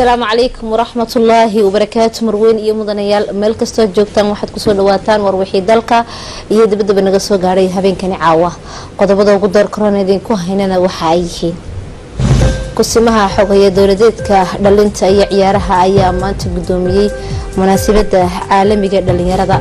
asalaamu calaykum waraxmatullaahi wabarakaatu marweyn iyo mudanayaal meel kastoo joogtaan waxaad kusoo dhawaataan warwixii dalka iyo dabadaba naga soo gaadhay habeenkani caawa qodobada ugu door korona idinku haynana waxa ay yihiin kusimaha xogaya dowladeedka dhalinta iyo ciyaaraha ayaa maanta gudoomiyey munaasabada caalamiga dhalinyarada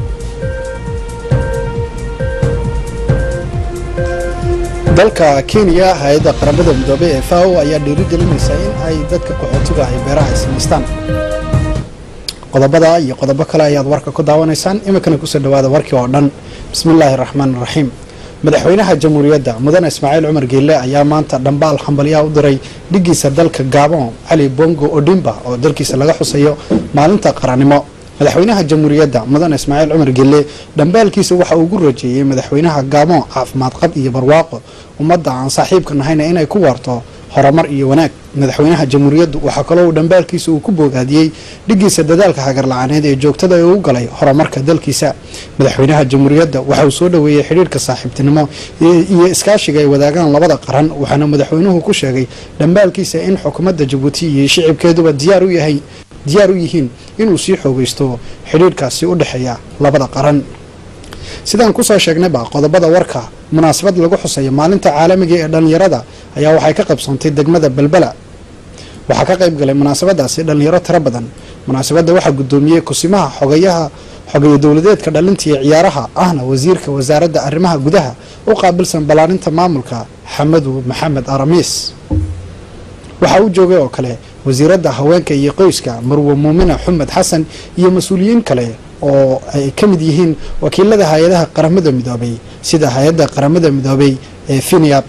dalka kenya hay-adda qaramada midoobey ee fao ayaa dhiirigelinaysa in ay dadka qaxootiga ay beeraha ay samaystaan qodobada iyo qodobo kale ayaad warka ku daawanaysaan iminkana kusoo dhawaada warkii oo dhan bismillaahi raxmaan raxiim madaxweynaha jamhuuriyadda mudane ismaaciil cumar geelle ayaa maanta dhambaal hambalyaha u diray dhigiisa dalka gaabon cali bongo odimba oo dalkiisa laga xusayo maalinta qarannimo madaxweynaha jamhuuriyadda mudane ismaaciil cumar gelle dhambaalkiisa waxa uu ugu rajeeyey madaxweynaha gaabon caafimaad qab iyo barwaaqo ummadda aan saaxiibka nahayna inay ku waarto horumar iyo wanaag madaxweynaha jamhuuriyaddu waxaa kaloo uu dhambaalkiisa uu ku bogaadiyey dhigiisa dadaalka hagarla-aaneed ee joogtada ee u galay horumarka dalkiisa madaxweynaha jamhuuriyadda waxa uu soo dhoweeyey xidhiirka saaxiibtinimo iyo iskaashiga ay wadaagaan labada qaran waxaana madaxweynuhu ku sheegay dhambaalkiisa in xukuumadda jabuuti iyo shicibkeeduba diyaar u yahay diyaar u yihiin inuu sii xoogaysto xidhiirhkaasi u dhexeeya labada qaran sidaan kusoo sheegnayba qodobada warka munaasabad lagu xusayo maalinta caalamiga ee dhallinyarada ayaa waxay ka qaybsoontay degmada belbela waxaa ka qayb galay munaasabadaasi dhallinyaro tiro badan munaasabadda waxaa gudoomiyey kusimaha xogayaha xogeeye dowladeedka dhalinta iyo ciyaaraha ahna wasiirka wasaaradda arrimaha gudaha u qaabilsan ballaarinta maamulka xamadu maxamed aramiis waxaa u joogay oo kale wasiiradda haweenka iyo qoyska marwe muumina xumed xasan iyo mas-uuliyiin kale oo ay ka mid yihiin wakiilada hay-adaha qaramada midoobay sida hay-adda qaramada midoobay ee finiab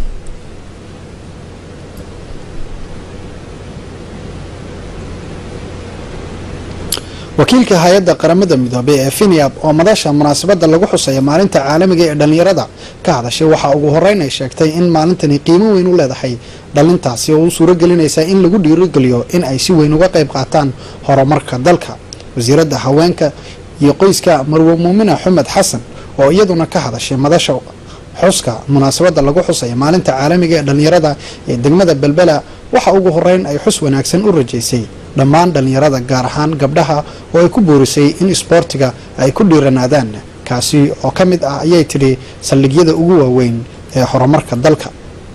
wakiilka hay-adda qaramada midoobey ee finiab oo madasha munaasabada lagu xusaya maalinta caalamiga ee dhallinyarada ka hadashay waxaa ugu horeyn ay sheegtay in maalintani qiimo weyn u leedahay dhalintaasi oo u suuro gelinaysa in lagu dhiirigeliyo in ay si weyn uga qayb qaataan horumarka dalka wasiiradda haweenka iyo qoyska marwe muumina xumed xasan oo iyaduna ka hadashay madasha xuska munaasabada lagu xusaya maalinta caalamiga ee dhallinyarada ee degmada belbela waxa ugu horeyn ay xus wanaagsan u rajaysay dhammaan dhallinyarada gaar ahaan gabdhaha oo ay ku boorisay in isboortiga ay ku dhiiranaadaan kaasi oo ka mid ah ayay tidhi saldhigyada ugu waaweyn ee horumarka dalka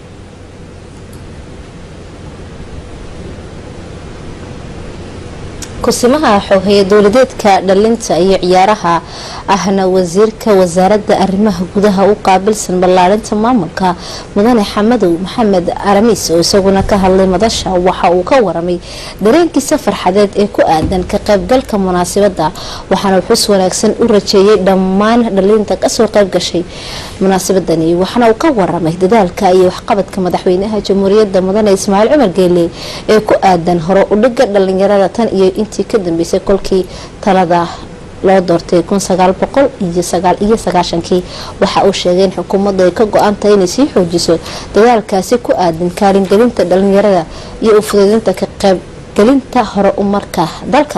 kusimaha xoghaye dowladeedka dhalinta iyo ciyaaraha ahna wasiirka wasaaradda arrimaha gudaha u qaabilsan ballaarinta maamulka mudane xamadow maxamed aramiis oo isaguna ka hadlay madasha waxa uu ka waramay dareenkiisa farxadeed ee ku aadan ka qaybgalka munaasabada waxaana xus wanaagsan u rajeeyey dhammaan dhalinta kasoo qayb gashay munaasabadani waxaana uu ka waramay dadaalka iyo waxqabadka madaxweynaha jamhuuriyadda mudane ismaaciil cumar geele ee ku aadan hore udhiga dhalinyarada tan iyo intii ka dambeysay kolkii talada loo doortay iyo sagaashankii waxa uu sheegay in xukuumaddu ay ka go-an tahay inay sii xoojiso dadaalkaasi ku aadan kaalingelinta dhalinyarada iyo u fuduudinta ka qaybgelinta hore umarka dalka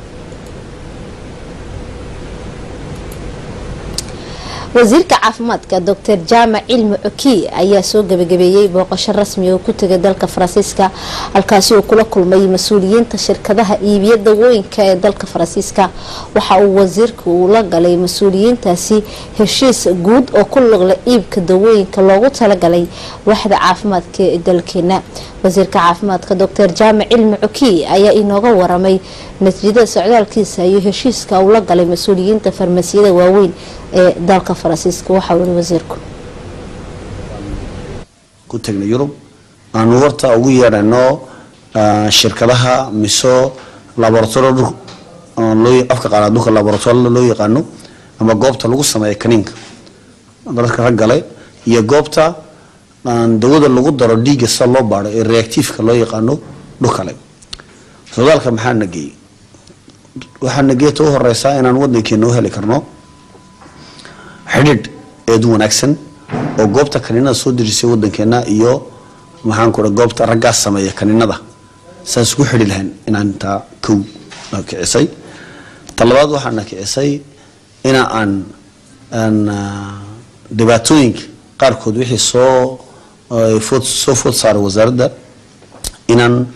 wasiirka caafimaadka doctor jaamac cilmi coki ayaa soo gabagabeeyey booqasho rasmi oo ku tegay dalka faransiiska halkaasi uu kula kulmay mas-uuliyiinta shirkadaha iibiya dawooyinka ee dalka faransiiska waxa uu wasiirka uu la galay mas-uuliyiintaasi heshiis guud oo ku luqla iibka dawooyinka loogu talagalay waaxda caafimaadka ee dalkeena wasiirka caafimaadka doctor jaamac cilmi coki ayaa inooga waramay natiijada socdaalkiisa iyo heshiiska uu la galay mas-uuliyiinta farmasiyada waaweyn ee dalka faransiiska waxaa ui wasiirku ku tagnay yurub aanu horta ugu yeedhayno shirkadaha miso laboratori afka qaana dhulka laboratorida loo yaqaano ama goobta lagu sameeya kaniinka dadka raggale iyo goobta dawada lagu daro dhiigga sida loo baadho ee reactiifka loo yaqaano dhulkale socdaalka maxaa nageeyey waxaa nageeyta u horeysaa inaan wadankeena u heli karno xidhiidh eed wanaagsan oo goobta kaniinada soo dirisay wadankeena iyo maxaan ku goobta raggaas sameeya kaniinada saas ku xidhi lahayn inaan intaa kow kicisay talabaad waxaana kicisay ina aan aan dhibaatooyinka qaarkood wixii soo food soo food saaray wasaaradda inaan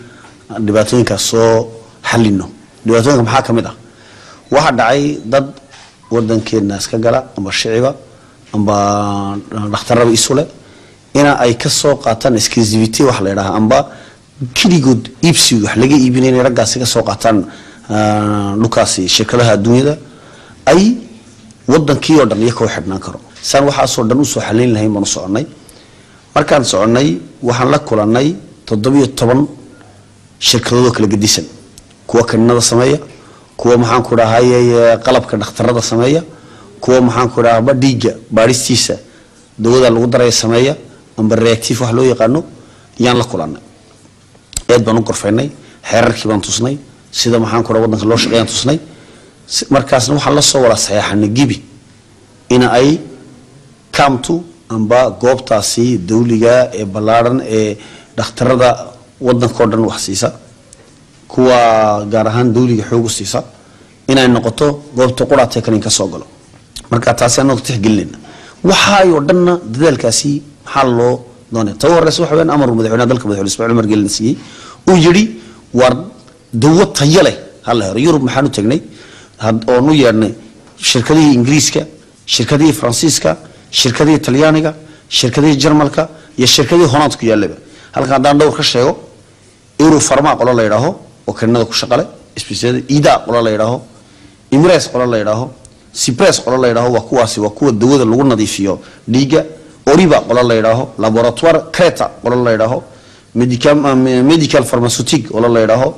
dhibaatooyinkaas soo xalino dhibaatooyinka maxaa ka mid ah waxaa dhacay dad wadankeena iska gala amba shiciba amba dhakhtaraba isule ina ay ka soo qaataan exclusivity wax la yidhaha amba keligood iibsiga wax laga iibinay inay raggaasi ka soo qaataan dhulkaasi shirkadaha adduunyada ay wadankii oo dhan iyo koo xidhnaan karo saan waxaasoo dhan usoo xalayn lahayn baan u soconay markaan soconay waxaan la kulanay toddobiyo toban shirkadoodoo kala gedisan kuwa kaninada sameeya kuwa maxaanku dhahay qalabka dhakhtarada sameeya kuwa maxaanku dhahaba dhiigga baadhistiisa dawada lagu daraya sameeya amba reactive wax loo yaqaano yaan la kulanay eed baan u gorfaynay xeerarkii baan tusnay sida maxaanku dhaha wadanka loo shaqeeyaan tusnay markaasna waxaan la soo wada saxeexanay gibi ina ay kamtu amba goobtaasi dawliga ee ballaadhan ee dhakhtarada wadankao dhan wax siisa kuwa gaar ahaan dawliga xoogu siisa inay noqoto goobta quraatee kanin ka soo galo marka taasi anagu tixgelinayna waxaayoo dhanna dadaalkaasi maxaa loo doonaya ta horeysa waxa weyaan amar madaxweynaha dalka madaxweyne ismaaciil umar gelin siiyey uu yidhi war dawo tayo leh hala helo yurub maxaan u tagnay oonu yeedhnay shirkadihii ingiriiska shirkadihii faransiiska shirkadihii talyaaniga shirkadihii jarmalka iyo shirkadihii holand ku yaallaba halkan haddaan dhowr ka sheego euro farma qolo la yidhaaho oo kaninada ku shaqale isbisiyada ida qolo la yidhaaho imres qolo la yidhaaho cipres qolo la yidhaaho waa kuwaasi waa kuwa dawada lagu nadiifiyo dhiigga oriba qolo la yidhaaho laboratoire creta qolo la yidhaaho medical medical pharmaceutic qolo la yidhaaho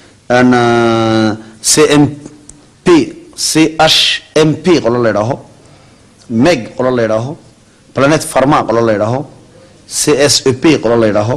cmp chmp qolo la yidhaaho meg qolo la yidhaaho planet pharma qolo la yidhaaho csep qolo la yidhaaho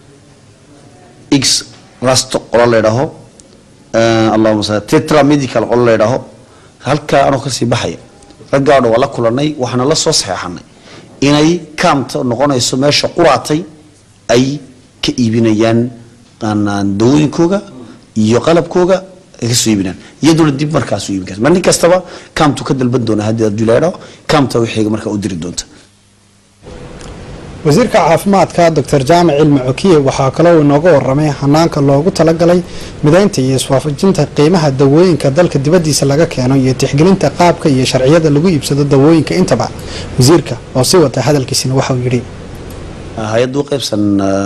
x rasto qolo la yidhaaho allahuma sal tetra medical qolo la yidhaaho halkaa anoo kasii baxaya raggaa dhan waa la kulanay waxaana la soo saxeexanay inay kaamta noqonayso meesha quraatay ay ka iibinayaan dawooyinkooga iyo qalabkooga ay kasoo iibinayaan iyaduna dib markaasu iibin karta ma nin kastaba kaamtu ka dalban doona haddii aduu la yidhaho kaamta wixiiga markaa u diri doonta wasiirka caafimaadka doctor jaamac cilmi cokiye waxaa kaloo inooga waramay hanaanka loogu talagalay midaynta iyo iswaafajinta qiimaha dawooyinka dalka dibadiisa laga keeno iyo tixgelinta qaabka iyo sharciyada lagu iibsado dawooyinka intaba wasiirka oo sii wata hadalkiisina waxauu yidhi hay-adda u qaybsan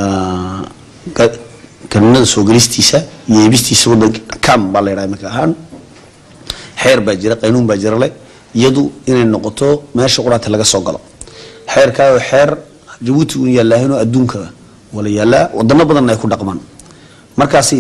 kaninada soo gelistiisa iyo iibistiisa wadanka cam baa la yidhaha iminka ahaan xeer baa jira qaynuun baa jira le iyadu inay noqoto meesha quraata laga soo galo xeerkaa xeer jabuuti un yaallaahinoo adduunka wala yaallaa wadano badanna ay ku dhaqmaan markaasi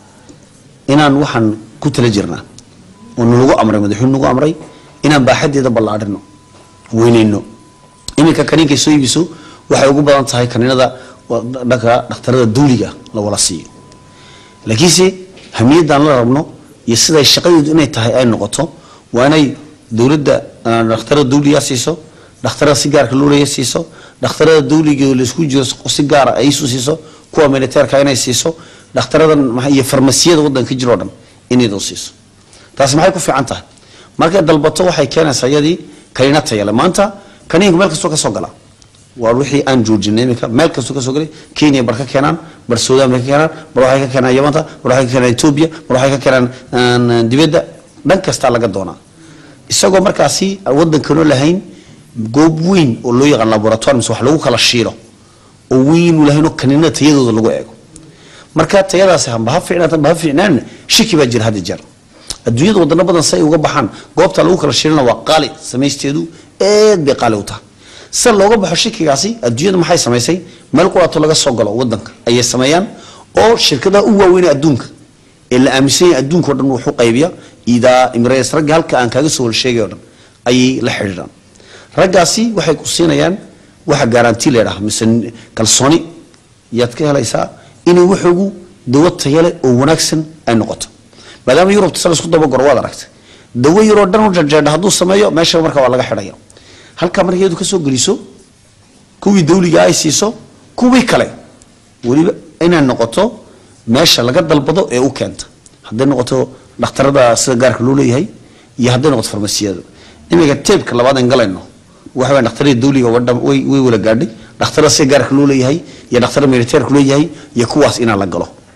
inaan waxaan ku tala jirnaa oo nalagu amray madaxweyne nagu amray inaan baaxadeeda ballaadhino weyneyno iminka kaniinkay soo iibiso waxay ugu badan tahay kaniinada dhanka dhakhtarada dawliga la wala siiyo laakiinse hamiyadan la rabno iyo siday shaqadeedu inay tahay ay noqoto waa inay dowladda dhakhtarada dawliga siiso dhakhtarada si gaarka loo leeya siiso dhakhtarada dawliga laisku jiro si gaara ay isu siiso kuwa militeerka inay siiso dhakhtaradan iyo farmasiyada wadanka jiro o dhan inaydu siiso taasi maxay ku fiican tahay markay dalbato waxay keenaysaa iyadii kaniina tayale maanta kaniinku meel kastoo ka soo gala waa wixii aan joojinay iminka meel kastoo kasoo galay kenya bar ka keenaan bar suudaan bay ka keenaan bar waxay ka keenaan yamanta bar waxay ka keenaan etoobiya bar waxay ka keenaan dibadda dhan kastaa laga doonaa isagoo markaasi wadankanoo lahayn goob weyn oo loo yaqaan laboratoire mise wax lagu kala shiilo oo weyn u lahayn oo kaniinada tayadooda lagu eego marka tayadaasi hamba ha fiicnaata hamba ha fiicnaan shiki baa jira hadda jeer adduunyada wadano badan si ay uga baxaan goobta lagu kala shiilana waa qaali samaysteedu aad bay qaali u tahay si looga baxo shikigaasi adduunyada maxay samaysay meel quraato laga soo galo wadanka ayay sameeyaan oo shirkadaha u waaweyn adduunka ee la aaminsan yahay adduunka o dhan wuxuu qaybiya idaa imres ragga halka aan kaaga soo walsheegay o dhan ayay la xidhiidhaan raggaasi waxay ku siinayaan waxa garanti la yidhaha mise kalsooni yaad ka helaysaa inay waxoogu dawo tayale oo wanaagsan ay noqoto maadaama yurubta sa laisku dabagoro waad aragtay dawo yaroo dhan u janjeedha hadduu sameeyo meesha marka waa laga xidhaya halkaa marka iyadu kasoo geliso kuwii dawliga ay siiso kuwii kale weliba inay noqoto meesha laga dalbado ee u keenta hadday noqoto dhakhtarada sida gaarka loo leeyahay iyo hadday noqoto farmasiyada iminka teebka labaad aan galayno waxa weya dhakhtarada dawliga way wala gaadhay dhakhtarada sida gaarka loo leeyahay iyo dhakhtarada militeerka leeyahay iyo kuwaas inaan la galo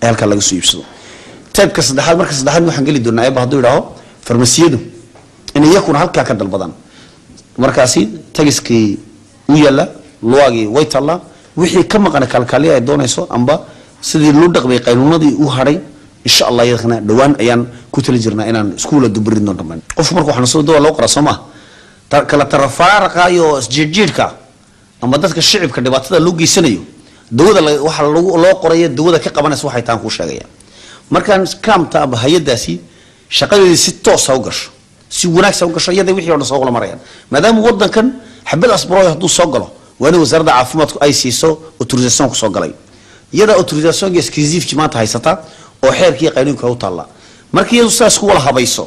ee halkaa laga soo iibsado taybka saddexaad marka saddexaad waxaan geli doonaa eeba hadduu idhaaho farmasiyadu in iyakuna halkaa ka dalbadaan markaasi tagiskii u yaalla luwaagii way taallaa wixii ka maqana kaalkaaliya ay doonayso amba sidii loo dhaqmay qaynuunadii u hadhay insha allah iyadana dhowaan ayaan ku tali jirnaa inaan iskuula dubarin doon dhammaan qofku marka waxaan soo dawa loo qoraa soo maha ta- kala tarafaaraqa iyo isjiirjiirka ama dadka shicibka dhibaatada loo geysanayo dawada la- waxa lagu- loo qoraya dawada ka qabanaysa waxay taan kuu sheegaya markaan kaamta amba hay-adaasi shaqadeedii si toosa u gasho si wanaagsan u gasho iyada wixii o dhan soo wala marayaan maadaama wadankan xabad asbarooy hadduu soo galo waa in wasaaradda caafimaadku ay siiso autorisation ku soo galay iyada autorisation exclusiveki maanta haysata oo xeerkii qaynuunka u taalla markii iyadu sidaas ku wala habayso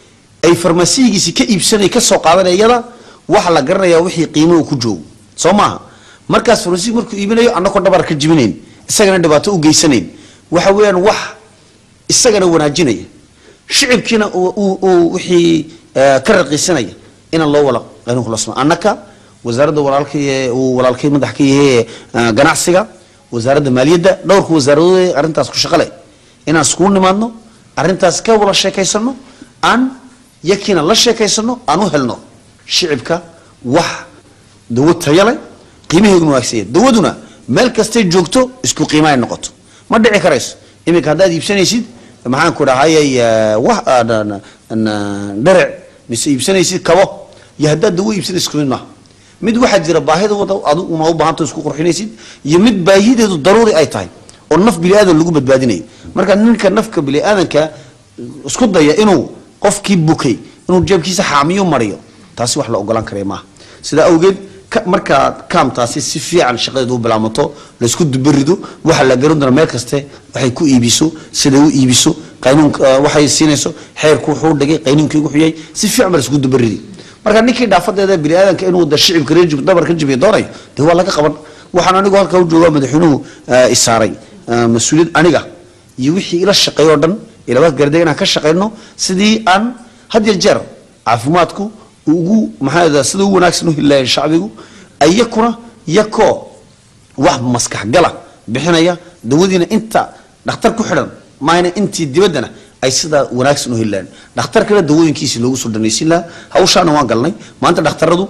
ay farmasiyigiisi ka iibsanay ka soo qaadanaya iyada waxa la garanaya wixii qiimo uu ku joogo soo maaha markaas farmasiyig markuu iibinayo annagoo dhabar ka jibinayn isagana dhibaato u geysanayn waxa weeyaan wax isagana wanaajinaya shicibkiina uu- uu- uu wixii eh, ka raqiisanaya inaan loo wala qaynuunka loo sama annaka wasaaradda walaalkay uu walaalkay madax ka yahay eh, ganacsiga wasaaradda maaliyadda dhowrka wasaaradood arrintaas ku shaqale inaan iskugu nimaadno arrintaas ka wala sheekaysano aan yakiina la sheekaysano aan u helno shicibka wax dawo tayo leh qiimaheeduna waagsanya dawaduna meel kastay joogto isku qiima ay noqoto ma dhici karayso iminka haddaad iibsanaysid maxaan ku dhahayay eh, wax ah, na- na- na- dherec mise iibsanaysid kabo iyo haddaad dawo iibsanaysid isku mid maaha mid waxaa jira baahida wada adigu uma u baahanta isku qurxinaysid iyo mid baahideedu daruuri ay tahay oo naf biniaadan lagu badbaadinayo marka ninka nafka biniaadanka isku daya inuu qofkii bukay inuu jeebkiisa xaamiyo mariyo taasi wax la ogolaan karaya maaha sidaa awgeed ka- markaa kaamtaasi si fiican shaqadeedu u bilaamato laysku dubarido waxa la garan doona meel kaste waxay ku iibiso siday u iibiso qaynuunka eh, waxay siinayso xeerku wuxuu dhigay qaynuunkii wuxuu yahay si fiican ba laysku dubaridi marka ninkii dhaafadeeda biniaadanka inuu da shicibka reer jib dabar ka jibiyo doonayo dee waa laga qaban waxaan anigu halkaa u joogaa madaxweynuhu eh, isaaray eh, mas-uuliyad aniga iyo wixii ila shaqeeyo o dhan ilabaad garday inaan ka shaqeyno sidii aan had iyo jeer caafimaadku uu ugu maxaa sida ugu wanaagsan u hilaaya shacbigu ayakuna yakoo wax maskax gala bixinaya dawadiina inta dhakhtar ku xidhan maayna intii dibaddana ay sidaa wanaagsan u helaan dhakhtarkana dawooyinkiisi loogu soo dhanaysin lahaa hawshaana waan galnay maanta dhakhtaradu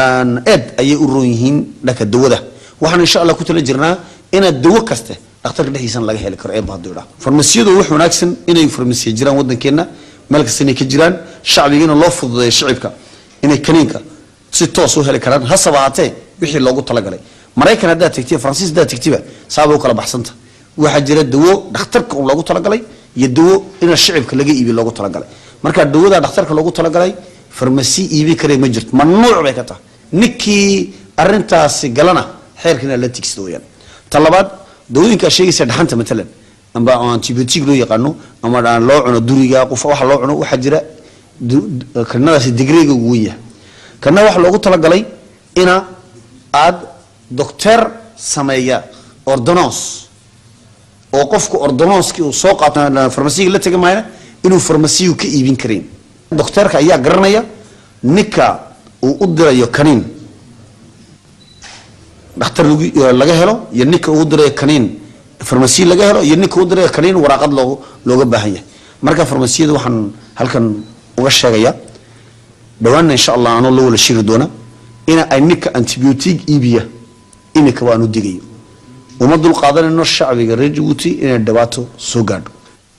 eed ayay u roon yihiin dhanka dawada waxaan insha allah ku tala jirnaa inaad dawo kaste dhakhtarka dhexdiisana laga heli karo eebba hadduu idhaa farmasiyadu wax wanaagsan inay farmasiya jiraan waddankeenna meel kasta inay ka jiraan shacbigiina loo fududeeyo shicibka inay kaniinka si toos u heli karaan hasaba haatee wixii loogu talagalay maraykan haddaad tegtiy faransiis haddaad tegtiba saabay u kala baxsanta waxaa jira dawo dhakhtarka un loogu talagalay iyo dawo ina shicibka laga iibiyo loogu talagalay marka dawada dhakhtarka loogu talagalay farmasi iibi kare ma jirto mamnuuc bay ka tahay ninkii arintaasi galana xeerkana la tigsada weyaan ta labaad dawooyinkaa sheegaysa dhaxanta matalan amba antibiotic loo yaqaano ama aan loo cuno duriga qof waxa loo cuno waxaa jira du- du- kanadaasi digreega ugu wen yahay kana waxa loogu talagalay ina aad docteer sameeya ordonance oo qofku ordononskii uu soo qaato farmasiga la tegi maayna inuu farmasiyu ka iibin karayn docteerka ayaa garanaya ninka uu u dirayo kaniin dhakhtar lagu- laga helo iyo ninka uu dirayo kaniin farmasi laga helo iyo ninka uu dirayo kaniin waraaqad loogu looga baahan yahay marka farmasiyada waxaan halkan uga sheegaya dhawaanna insha allah anoo la wala shiri doona ina ay ninka antibiotic iibiya imika waan u digayo uma dul qaadanayno shacbiga reer jabuuti inay dhibaato soo gaadho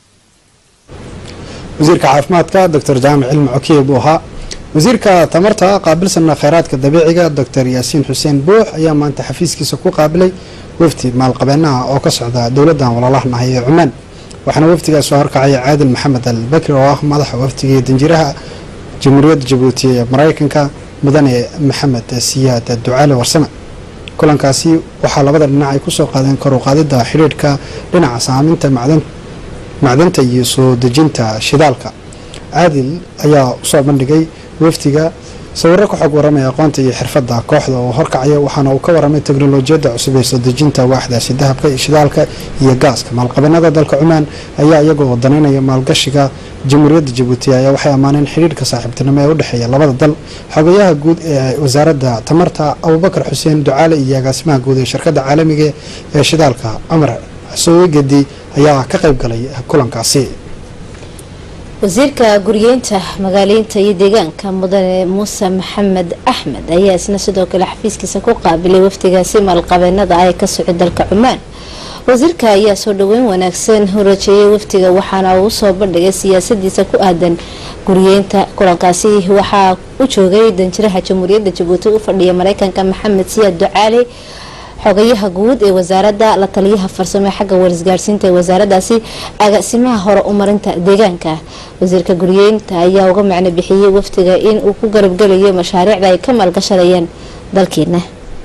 wasiirka caafimaadka doctor jaamac cilmi cokiye buu ahaa wasiirka tamarta qaabilsana kheyraadka dabiiciga doctor yaasiin xuseen buux ayaa maanta xafiiskiisa ku qaabilay wafdi maalqabeenaha oo ka socda dowladdan walaalahanahay ee cumaan waxaana wafdigaas soo horkacaya caadil maxamed al bakri oo ah madaxa wafdiga danjiraha jamhuuriyadda jabuuti ee maraykanka mudane maxamed siyaad ducaale warsame kulankaasi waxaa labada dhinac ay kusoo qaadeen kor u qaadida xidhiidhka dhinaca saaminta macdan macdanta iyo soo dejinta shidaalka caadil ayaa usoo bandhigay wafdiga sawiro ka xog waramaya aqoonta iyo xirfadda kooxda oo horkacaya waxaana uu ka waramay teknolojiyadda cusub ee soo dejinta waaxdaasi dahabka iyo shidaalka iyo gaaska maalqabeennada dalka cumaan ayaa iyagoo danaynaya maalgashiga jamhuuriyadda jabuuti ayaa waxay ammaaneen xidhiidhka saaxiibtinimo ee u dhexeeya labada dal xogayaha guud ee wasaaradda tamarta abubakar xuseen ducaale iyo agaasimaha guud ee shirkadda caalamiga ee shidaalka amar xusoowe gedi ayaa ka qayb galay kulankaasi wasiirka guryeynta magaaleynta iyo deegaanka mudane muuse maxamed axmed ayaa isna sidoo kale xafiiskiisa ku qaabilay wafdigaasi maalqabeenada ay ka socay dalka cumaan wasiirka ayaa soo dhaweyn wanaagsan horajeeyay wafdiga waxaana uu soo bandhigay siyaasadiisa ku aadan guryeynta kulankaasi waxaa u joogay danjiraha jamhuuriyadda jabuuti u fadhiya mareykanka maxamed siyaad ducaale xogayaha guud ee wasaarada la taliyaha farsamo xagga warisgaarsiinta ee wasaaradaasi agaasimaha hore umarinta deegaanka wasiirka guryeynta ayaa uga macno bixiyey wafdiga in uu ku garabgelayo mashaariicda ay ka maalgashanayeen dalkeena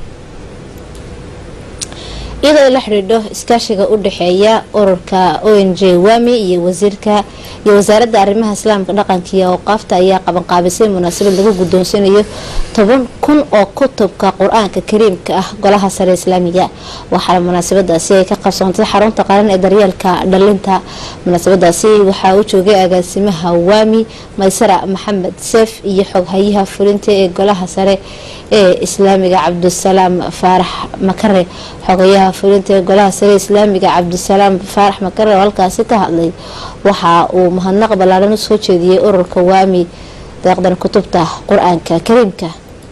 iyadoo la xidhiidho iskaashiga u dhexeeya ururka o n j wami iyo wasiirka iyo wasaaradda arrimaha islaamka dhaqanka iyo awqaafta ayaa qabanqaabisay munaasabad lagu guddoonsanayo toban kun oo kutubka qur-aanka kariimka ah golaha sare islaamiga waxaana munaasabadaasi ay ka qabsoontay xarunta qaran ee daryeelka dhalinta munaasabadaasi waxaa u joogay agaasimaha wami maysara maxamed seef iyo xoghayaha fulinta ee golaha sare ee islaamiga cabdisalaam faarax makare xogayaha fulinta ee golaha sare islaamiga cabdisalaam faarax makare oo halkaasi ka hadlay waxa uu mahadnaq ballaaran usoo jeediyey ururka waami deeqdan kutubta qur-aanka kariimka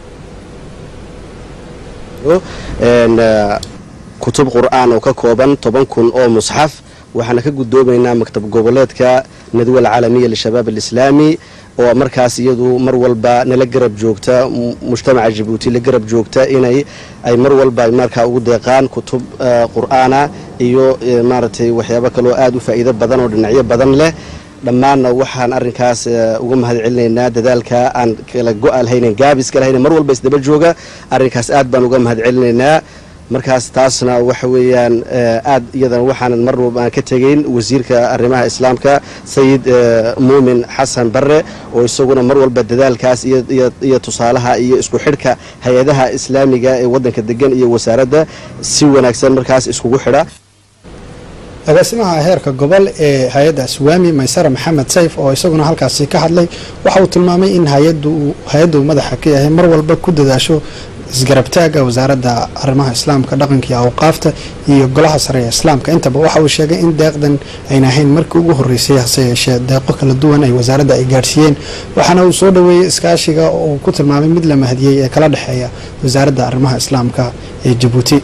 kutub qur-aan oo ka kooban toban kun oo musxaf waxaana ka gudoomaynaa maktab goboleedka nadwa alcaalamiya lishabaab alislaami oo markaas iyadu mar walba nala garab joogta mujtamaca jabuuti la garab joogta inay ay mar walba markaa ugu deeqaan kutub qur-aana iyo maaragtay waxyaabo kaloo aada u faa'iido badan oo dhinacyo badan leh dhammaanna waxaan arrinkaas uga mahad celinaynaa dadaalka aan kala go-a lahaynen gaabiska lahaynen mar walba isdaba jooga arrinkaas aad baan uga mahad celinaynaa markaas taasna waxa weeyaan aad iyadana waxaanan mar walba aan ka tegayn wasiirka arrimaha islaamka sayid muumin xasan barre oo isaguna mar walba dadaalkaas iyo tusaalaha iyo isku xidhka hay-adaha islaamiga ee waddanka degan iyo wasaaradda si wanaagsan markaas iskugu xidha agaasimaha heerka gobol ee hay-adda aswaami maysara maxamed sayf oo isaguna halkaasi ka hadlay waxa uu tilmaamay in hay-adda uu madaxa ka yahay mar walba ku dadaasho isgarabtaaga wasaaradda arrimaha islaamka dhaqanka iyo awqaafta iyo golaha sare ee islaamka intaba waxa uu sheegay in deeqdan ayna ahayn markii ugu horeysay hase yeeshee deeqo kala duwan ay wasaaradda ay gaadhsiiyeen waxaana uu soo dhaweeyey iskaashiga oo uu ku tilmaamay mid la mahadiyey ee kala dhexeeya wasaaradda arrimaha islaamka ee jabuuti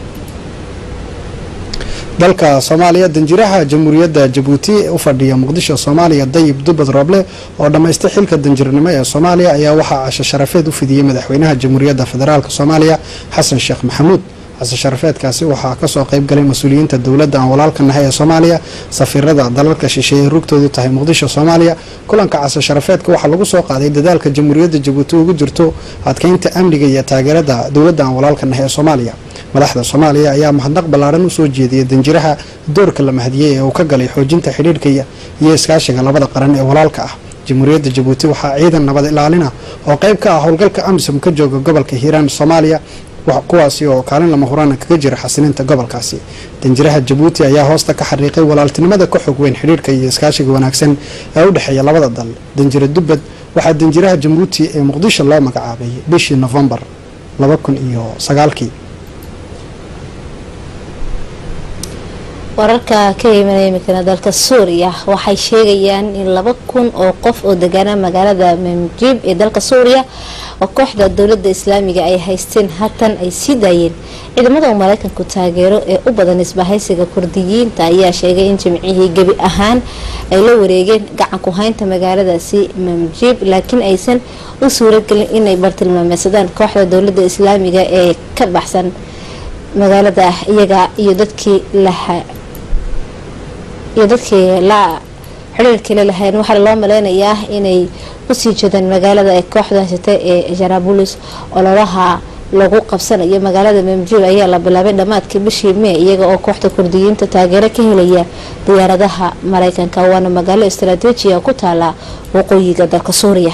dalka soomaaliya danjiraha jamhuuriyadda jabuuti u fadhiya muqdisho soomaaliya dayib dubad rooble oo dhammaystay xilka danjirnimo ee soomaaliya ayaa waxaa casho sharafeed u fidiyey madaxweynaha jamhuuriyadda federaalk soomaaliya xasan sheekh maxamuud casho sharafeedkaasi waxaa kasoo qeybgalay mas-uuliyiinta dowladda aan walaalka nahay ee soomaaliya safiirada dalalka shisheeye rugtoodu tahay muqdisho soomaaliya kulanka casho sharafeedka waxaa lagu soo qaaday dadaalka jamhuuriyadda jabuuti ugu jirto adkeynta amniga iyo taageerada dowladda aan walaalka nahay ee soomaaliya madaxda soomaaliya ayaa mahadnaq ballaaran usoo jeediyay danjiraha doorka la mahadiyey ee uu ka galay xoojinta xidhiirhka iyo iskaashiga labada qaran ee walaalka ah jamhuuriyadda jabuuti waxaa ciidan nabad ilaalina oo qayb ka ah howlgalka amisom ka jooga gobolka hiiraan soomaaliya kuwaasi oo kaalin lama huraana kaga jira xasilinta gobolkaasi danjiraha jabuuti ayaa hoosta ka xariiqay walaaltinimada ka xog weyn xidhiirhka iyo iskaashiga wanaagsan ee u dhexeeya labada dal danjire dubbad waxaa danjiraha jabuuti ee muqdisho loo magacaabay bishii nofembar laba kun iyo sagaalkii wararka ka imanaya imikana dalka suuriya waxay sheegayaan in laba kun oo qof oo degaana magaalada mamjib ee dalka suuriya oo kooxda dowlada islaamiga ay haysteen haatan ay sii daayeen ciidamada uu mareykanku taageero ee u badan isbahaysiga kurdiyiinta ayaa sheegay in jimcihii gebi ahaan ay la wareegeen gacan ku haynta magaaladaasi mamjib laakiin aysan u suuragelin inay bartilmaameysadaan kooxda dowlada islaamiga ee ka baxsan magaalada iyaga iyo dadkii laha iyo dadkii la xiriirkale lahayn waxaana loo maleynayaa inay usii jeedaan magaalada ay kooxdu haysata ee jarabulis ololaha lagu qabsanayo magaalada mamjib ayaa la bilaabay dhammaadkii bishii mee iyaga oo kooxda kurdiyiinta taageero ka helaya diyaaradaha mareykanka waana magaalo istaraatiijiya ku taala waqooyiga dalka suuriya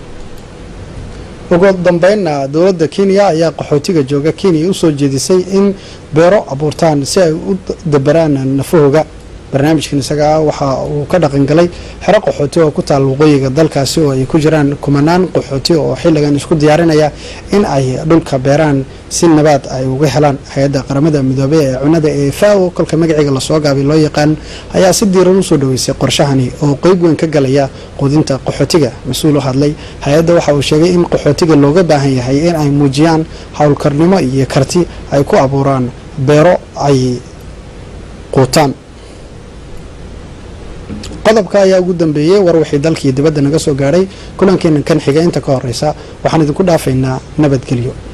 ugu dambeynna dowladda kenya ayaa qaxootiga jooga kenya usoo jeedisay in beero abuurtaan si ay u dabaraan nafahooga barnaamijkan isaga waxa uu ka dhaqangalay xero qaxooti oo ku taal waqooyiga dalkaasi oo ay ku jiraan kumanaan qaxooti oo xilligan isku diyaarinaya in ay dhulka beeraan si nabaad ay uga helaan hay-adda qaramada midoobey ee cunada ee fao kolka magaciga lasoo gaabay loo yaqaan ayaa si diiran usoo dhaweysay qorshahani oo qeyb weyn ka galaya quudinta qaxootiga mas-uul u hadlay hay-adda waxa uu sheegay in qaxootiga looga baahan yahay in ay muujiyaan howlkarnimo iyo karti ay ku abuuraan beero ay quutaan qodobka ayaa ugu dambeeyey war wixii dalkii dibadda naga soo gaadhay kulankeena kan xiga inta ka horeysa waxaan idinku dhaafaynaa nabadgelyo